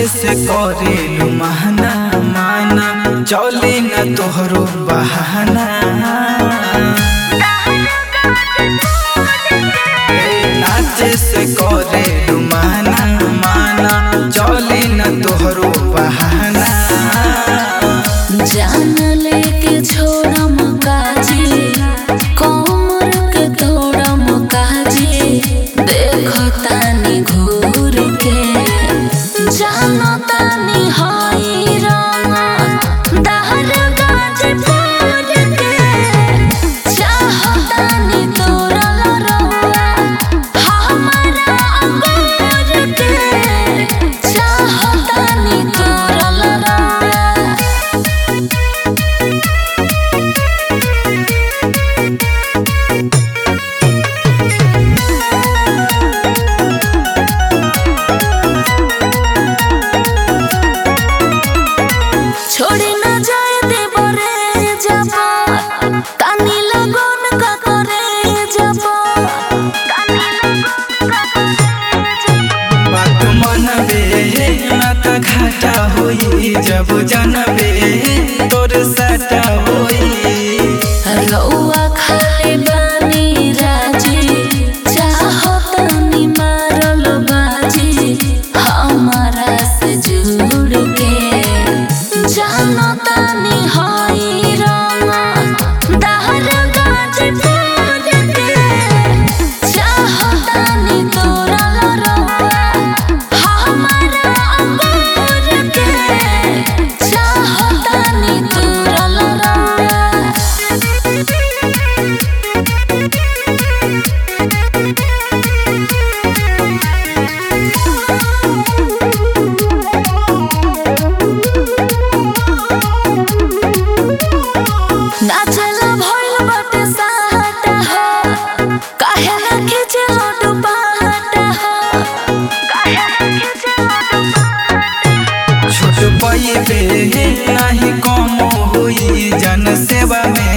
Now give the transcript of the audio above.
नाचे से करेलू महना माना चले न तोहरो बहाना ए, नाचे से करेलू महना माना चले न तोहरो बहाना जान लेके छोड़म काजी कमर के तोड़म काजी देखो तानी घूर के जानो तानी हाई रंग दहर गाज फोड़ के चाहो तानी तोरा रंगा हमारा अंगूर के चाहो तानी तोरा रंगा छोड़ी न जाए देवरे जबा कानी लगन का करे जबा बात मनबे ना त घाटा होई जब जनबे तोर सटा होई रउआ खाली बानी राजी चाहो तनी मारल बाजी हमारा से जुड़ के जानो तनी हाई रंग दहर गाज फोड़ के चाहो तनी तोरा रंगा हमारा अंगूर के चाहो तनी तोरा रंगा नाचला भइल बाटे साटा हो काहे ना खींचे लोटू पाटा हो काहे ना खींचे लोटू पाटा छोट पैबे नाही कम होई जन सेवा में